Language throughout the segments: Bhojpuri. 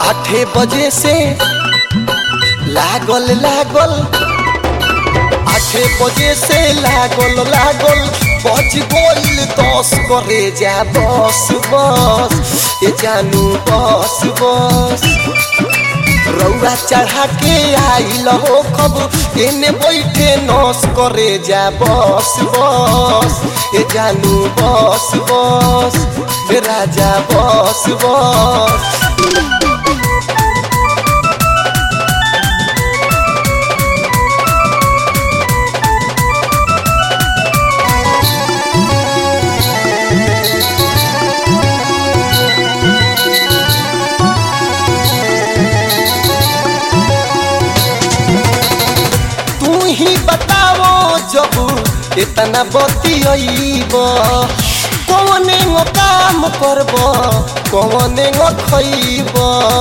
आठे बजे से लागल लागल आठे बजे से लागल लागल बज गइल दस करे जा बस बस ए जानू बस बस रौआ चढ़ा के आइल हो कब एने बैठे नस करे जा बस बस ए जानू बस बस ए राजा बस बस तू ही बताओ जब इतना बतियब कौने गो काम करब कौने गो खैब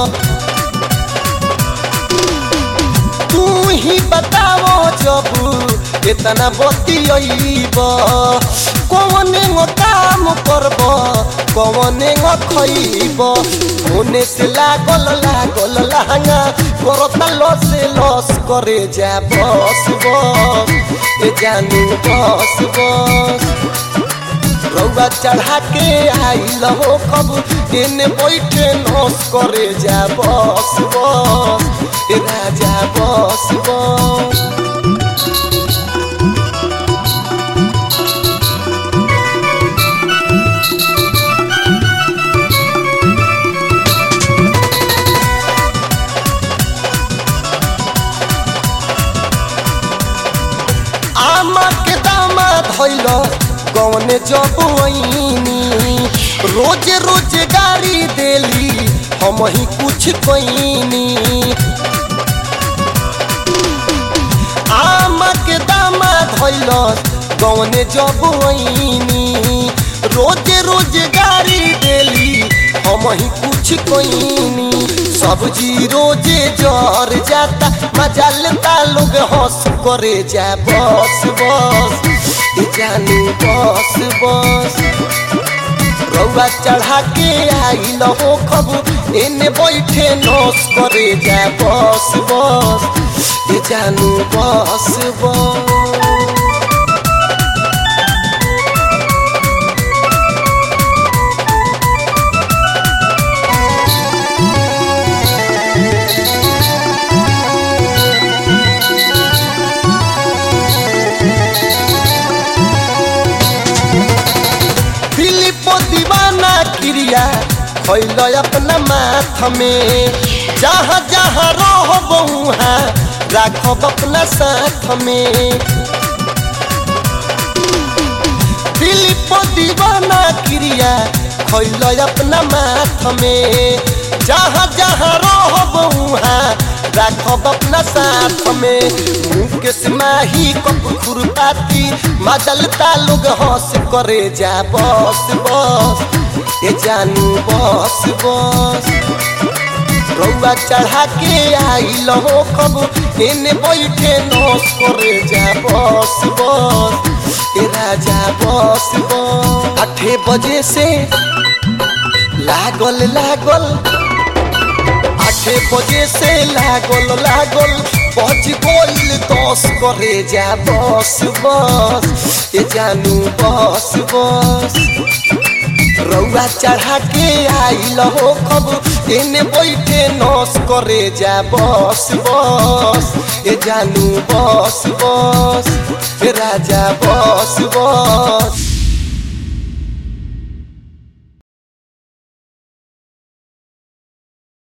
तू ही बताओ जब इतना बतियब कौने गो काम करब कौने गो खैब होने से लागल लागल लहंगा करता लस लस करे जा बस बस ए जानू बस बस रौआ चढ़ा के आइल हो कब एने बैठे नस करे जा बस बस ए राजा बस बस आमा के दामा धैल कौने जब वहीनी रोज रोज गाड़ी देली हम ही कुछ कैनी आमा के दामा धैल कौने जब वहीनी रोज रोज गाड़ी देली हम ही कुछ कैनी सब्जी रोजे जर जाता मजा लेता लोग हंस करे जा बस बस ए जानू बस बस रौआ चढ़ा के आइल हो खब एने बैठे नस करे जा बस बस ए जानू बस बस फिलिप दीवाना क्रिया खैल अपना माथ में जहाँ जहाँ रह वहाँ राखब अपना साथ में फिलिप दीवाना क्रिया खैल अपना माथ में जहाँ जहाँ रह वहाँ राखब अपना साथ में मुकेश माही कप खुरपाती मजलता लोग हंस करे जा बस बस ए जानू बस बस रौआ चढ़ा के आइल हो कब एने बैठे नस करे जा बस बस ए राजा बस बस आठे बजे से लागल लागल आठे बजे से लागल लागल बज गइल दस करे जा बस बस ए जानू बस बस रौआ चढ़ा के आइल हो कब एने बैठे नस करे जा बस बस ए जानू बस बस ए राजा बस बस